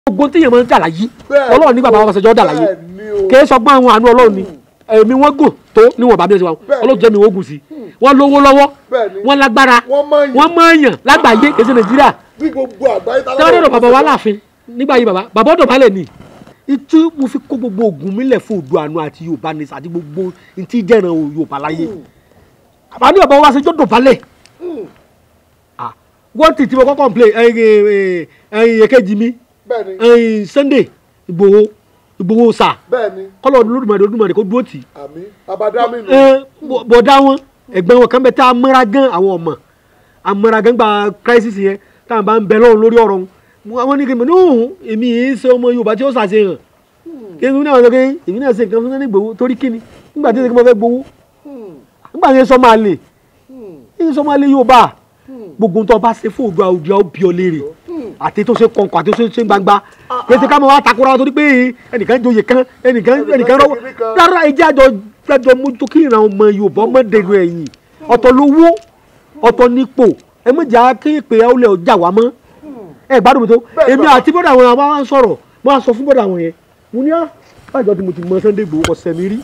gbogbo tí yẹn máa ń dà láyé Bẹ́ẹ̀ ọlọ́run ní bàbá wa ṣẹjọ́ dà láyé bẹ́ẹ̀ ni o. kì í sọgbọ́n àwọn àánú ọlọ́run ni èmi wọ́n gùn tó níwọ̀n bá bí wọ́n ṣe wà Bẹ́ẹ̀ ni. ọlọ́run jẹ́ mi wọ́n gùn sí wọ́n lówó lọ́wọ́ Bẹ́ẹ̀ ni. wọ́n lágbára Wọ́n mọ̀ọ́yàn. wọ́n mọ̀ọ́yàn lágbàáyé kì í ṣe nàìjíríà bí gbogbo àgbáyé tá tẹ́wọ́n dọ̀dọ̀ bàbá wa láàfin nígbà yìí bàbá bàbá ọ̀dọ̀ balẹ̀ ni ìtú mo fi kó gbogbo ogun mílẹ̀ fún odò àánú àti yorùbá ní àti gbogbo ntí jẹ́ràn yorùbá láyé àbá ní bàbá wa ṣe jọ́dọ̀ balẹ̀ Ah, wọ́n ti tí mo kọ́ complain ẹ̀yìn ẹ̀yìn èkejì mi bẹ́ẹ̀ ni ẹ̀yìn sunday ìgbòho ìgbòho sà bẹ́ẹ̀ ni kọ́lọ̀ olódùmarè olódùmarè kó dúró tì í àmì abadami nù. ẹ bọ̀- bọ̀dá wọn ẹ̀gbọ́n wọn kan bẹ tá a mọ́ra gan àwọn ọmọ a mọ́ra gan gba crisis yẹn tá a bá ń bẹ lọ́run lórí ọ̀rọ̀ wọn wọn ní kí n mọ̀ ní òun èmi yìí ṣe ọmọ yorùbá tí ó ṣàṣeyàn kí n náà sọ pé èmi náà ṣe nǹkan fún ní gbowó torí kíni nígbà tí ó ṣe kí mo fẹ́ gbowó nígbà tí ó sọ máa lè ní sọ máa lè yorùbá gbogbo tó bá ṣe fún òdua òdua ó bí ọ léèrè àti tó ṣe kọ̀ǹkọ̀ àti tó ṣe ṣe gbangba kí ẹ ti ká máa wá takora torí pé ẹnìkan joyè kan ẹnìkan ẹnìkan rọwọ́ rárá ẹjẹ́ àjọ àjọ mójútó kí ìran ọmọ yorùbá ọmọ dẹnu ẹ̀yìn ọ̀tọ̀ lówó ọ̀tọ̀ nípò ẹ méjà kí ìpè ọlẹ̀ ọjà wá mọ́ ẹ gbádùn mi tó Bẹ́ẹ̀ èmi bàbá. àti bọ́dà àwọn àwọn àwọn sọ̀rọ̀ mo á sọ fún bọ́dà àwọn yẹn mo ní á bájọ́ tí mo ti mọ Sunday Igboho kò sẹ̀mí rí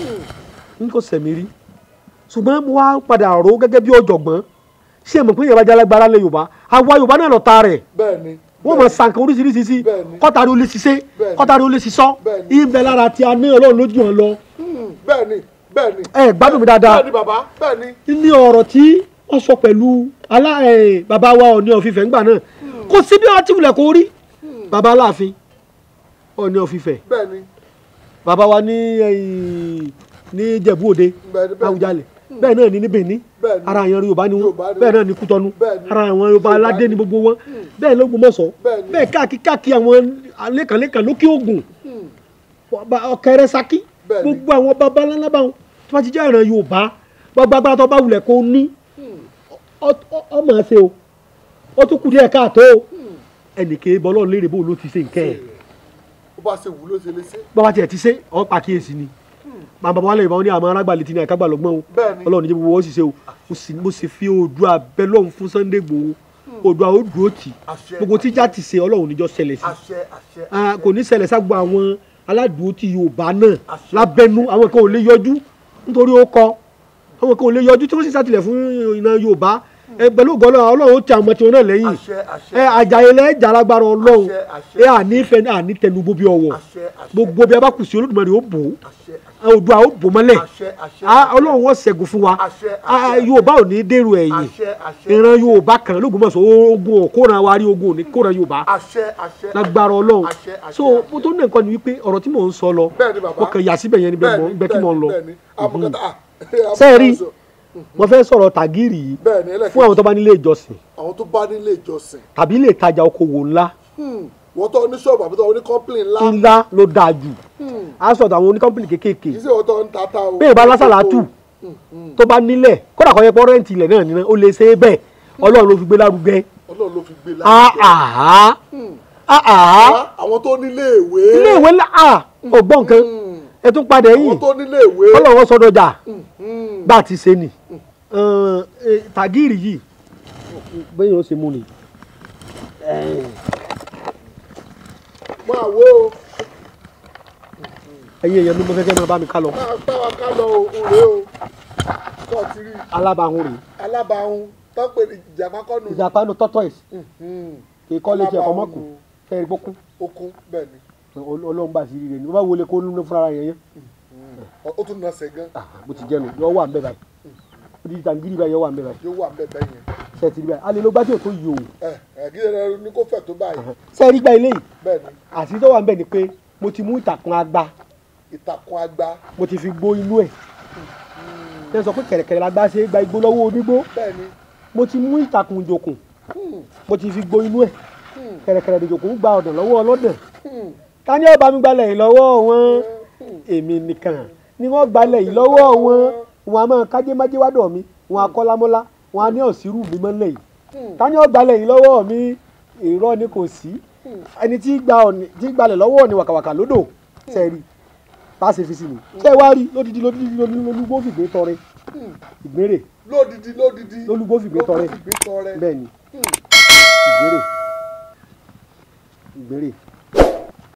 n kò sẹ̀mí rí ṣùgbọ́n mo wá padà rò ó gẹ́gẹ́ bí ọ̀jọ̀gbọ́n ṣé mo pé ìyẹn bá jẹ́ alágbára lẹ̀ yorùbá àwa yorùbá náà lọ ta rẹ̀ bẹ́ẹ̀ ni wọ́n mọ̀ sànkàn oríṣiríṣi sí Bẹ́ẹ̀ni. kọ́tàrí ó lè ṣiṣẹ́ Bẹ́ẹ̀ni. kọ́tàrí ó lè ṣiṣọ́ Bẹ́ẹ̀ni. ibẹ̀ lára tí a ní ọlọ́run lójú wọn lọ Hmm, bẹ́ẹ̀ ni bẹ́ẹ̀ ni. ẹ gbádùn mi dáadáa bẹ́ẹ̀ ni bàbá bẹ́ẹ̀ ni. ní ọ̀rọ̀ tí wọ́n sọ pẹ̀lú alá ẹ̀, bàbá wa Ọọ̀ni ọ̀fìfẹ́ ńgbà náà kò sí bí wọ́n ti wulẹ̀ kó rí bàbá aláàfin Ọọ̀ni ọ̀fìfẹ́ bẹ́ẹ̀ ni bàbá wa ní ẹ̀yìn, ní Ìjẹ̀bú Òde Bẹ́ẹ̀ni, bẹ́ẹ̀ni. Àwùjalẹ̀ bẹ́ẹ̀ náà ní ní Benin Bẹ́ẹ̀ni. ara àwọn Yorùbá ni wọ́n Yorùbá ni bẹ́ẹ̀ wọ́n. náà ní Kútọ́nù Bẹ́ẹ̀ni. ara àwọn Yorùbá Yorùbá aládé ni. ní gbogbo wọn bẹ́ẹ̀ l'Ógbómọ̀ṣọ́ Bẹ́ẹ̀ni. bẹ́ẹ̀ káàkiri káàkiri àwọn lẹ́kànlẹ́kàn lókè Ògùn ọ̀kẹ́rẹ́ Ṣakí Bẹ́ẹ̀ni. gbogbo àwọn baba ńlá báwọn tí wọ́n ti jẹ́ ìran Yorùbá gbogbo agbára tó bá wulẹ̀ kó ní ọ- ọ- ọmọ ṣe o ó tún kù díẹ̀ káàtó o ẹnìkan bọ́lọ́ léèrè bó ló ti ṣe nǹkan ẹ̀ ó bá ṣe wù ló ṣe lé ṣe. bàbá tiẹ̀ ti ṣe ọ́ pàkíyèsí ni bàbá wa lẹ́yìn bá wọn ní àwọn arágbàlẹ̀ tí ní àkágbà lọ́gbọ́n o Bẹ́ẹ̀ni. ọlọ́run ní jẹ́ gbogbo wọn sì ṣe o mo sì- mo sì fi Oòduà bẹ lọ́hùn fún Sunday Igboho Oòduà ó dúró tì Àṣẹ. gbogbo tíjà ti ṣe ọlọ́run níjọ́ ṣẹlẹ̀ sí àṣẹ àṣẹ. Ah, kò ní ṣẹlẹ̀ ságbó àwọn aládùúgbò ti Yorùbá náà Àṣẹ. lábẹ́nú àwọn kan ò lè yọjú nítorí ó kọ àwọn kan ò lè yọjú tí wọ́n sì ṣàtìlẹ̀ fún iná Yorùbá ẹ pẹ̀lú ògbọ́n ọlọ́run ó ti àwọn ọmọ tiwọn náà lẹ́yìn àṣẹ àṣẹ. ẹ àjàyè lẹ́ jàlágbára ọlọ́run Àṣẹ, àṣẹ. ẹ àní fẹ́ àní tẹnugbó bí ọwọ́ àṣẹ àṣẹ. gbogbo bí a bá kù sí Olódùmarè ó bò ó àṣẹ Oòduà ó bò mọ́lẹ̀ àṣẹ àṣẹ. Ah, ọlọ́run wọ́n ṣẹ́gun fún wa Àṣẹ, Ah, àṣẹ. Yorùbá ò ní dèrò ẹ̀yìn àṣẹ àṣẹ. ìran Yorùbá kan lÓgbómọ̀ṣọ́ ogun òkóran wa rí ogun òní kóran Yorùbá àṣẹ àṣẹ. lágbára Ọlọ́run àṣẹ àṣẹ. so mo tó ní nǹkan ni wípé ọ̀rọ̀ tí mò ń sọ lọ bẹ́ẹ̀ ni bàbá. mo kàn yà síbẹ̀ yẹn níbẹ̀ mọ́ níbẹ̀ tí mò ń lọ bẹ́ẹ̀ ni amúkàtà ah. sẹ́ẹ̀rí mo fẹ́ sọ̀rọ̀ tàgírì yìí bẹ́ẹ̀ ni ẹlẹ́kẹ̀ẹ́ fún àwọn tó bá nílé ìjọsìn àwọn tó bá nílé ìjọsìn tàbí ilé ìtajà okòwò ńlá Hmm, wọ́n tó ní ṣọ́ọ̀bù àbí tó ní kọ́ńpìlì ńlá ńlá ló dáa jù á sọ̀tọ̀ àwọn oníkọ́mpìnì kéékèèké kì í ṣe wọ́n tó ń tata o. bẹ́ẹ̀ bá lásàlátù tó bá nílẹ̀ kódà kọ́ yẹ pọ́ rẹ́ǹtì ilẹ̀ náà nínú ó lè ṣe é bẹ́ẹ̀ Ọlọ́run ló fi gbé lárugẹ ọlọ́run ló fi gbé àhà láti. àhà àwọn tó nílé ìwé. ilé ìwé ńlá à ọgbọ́n nǹkan ẹ tún padà àwọn ẹ̀yìn tó nílé ìwé. Ọlọ́run sọdọ̀jà Hmm, bá a ti ṣe nì tàgírì yìí bẹ́ẹ̀ yóò ṣe mú ni máa wo o ẹ̀yin èèyàn mi mo fẹ́ kẹ́ máa bá mi ká lọ máa bá wa ká lọ òun rèé o kọ́ ti rí alábàáhùn rèé alábàáhùn tó ń pè ní ìjàpá kọ́nù. ìjàpá nu tortoise Hmm, kì í kọ́ létí ẹ̀kọ́ mọ́kù Alábàáhùn. fẹ́ẹ́ gbókùn okun bẹ́ẹ̀ ni ọlọ́run bá sí rire ni bá wọlé kó nínú fúnra yẹn yẹn Ó- ó tún nọ̀sẹ̀ gan Ah, bó ti jẹ́ nu yọ wà ń bẹ̀ báyìí ó di tàgírì báyìí yọ wà ń bẹ̀ báyìí yóò wà bẹ́ẹ̀ bẹ́ẹ̀ yẹn. ṣe ti rí báyìí alẹ́ ló gbá tí ò tó yìí o ẹ ẹ kí ẹ ní kó fẹ̀ tó báyìí ṣe rí gbá ilé yìí bẹ́ẹ̀ ni àti tó wà ń bẹ̀ ni pé mo ti mú ìtàkùn agba ìtàkùn àgbà mo ti fi gbó inú ẹ̀ ṣe sọ pé kẹ̀rẹ̀kẹ̀rẹ̀ la gbá ṣe é gba igbó lọ́wọ́ onígbó bẹ́ẹ̀ ni mo ti mú ìtàkùn ìjòkùn Hmm, mo ti fi gbó inú ẹ̀ hmm, kẹ̀rẹ̀kẹ̀rẹ̀ ìjòkùn gba ọ̀dàn lọ́wọ́ ọlọ́dàn hmm, ta ni ó bá mi gbalẹ̀ yìí lọ́wọ́ wọn èmi nìkan ni wọ́n gbalẹ̀ yìí lọ́wọ́ wọn wọn a máa kájé májé wádọ̀ mi wọn a kọ́lámọ́lá wọn a ní ọ̀sírù mi mọ́lẹ̀ yìí hmm. ta ni ó gbalẹ̀ yìí lọ́wọ́ mi irọ́ ni kò sí ẹni tí gba ọ̀nì tí gbalẹ̀ lọ́wọ́ ni wàkàwàkà lódò sẹ́ẹ̀rì bá a ṣe fi sí ni ṣé ẹ wá rí lódìdí lódìdí lódìdí lólúgbó fìgbé tọrẹ ìgbérè lódìdí lódìdí lólúgbó fìgbé tọrẹ ló fi gbé tọrẹ bẹ́ẹ̀ ni Hmm. ìgbérè ìgbérè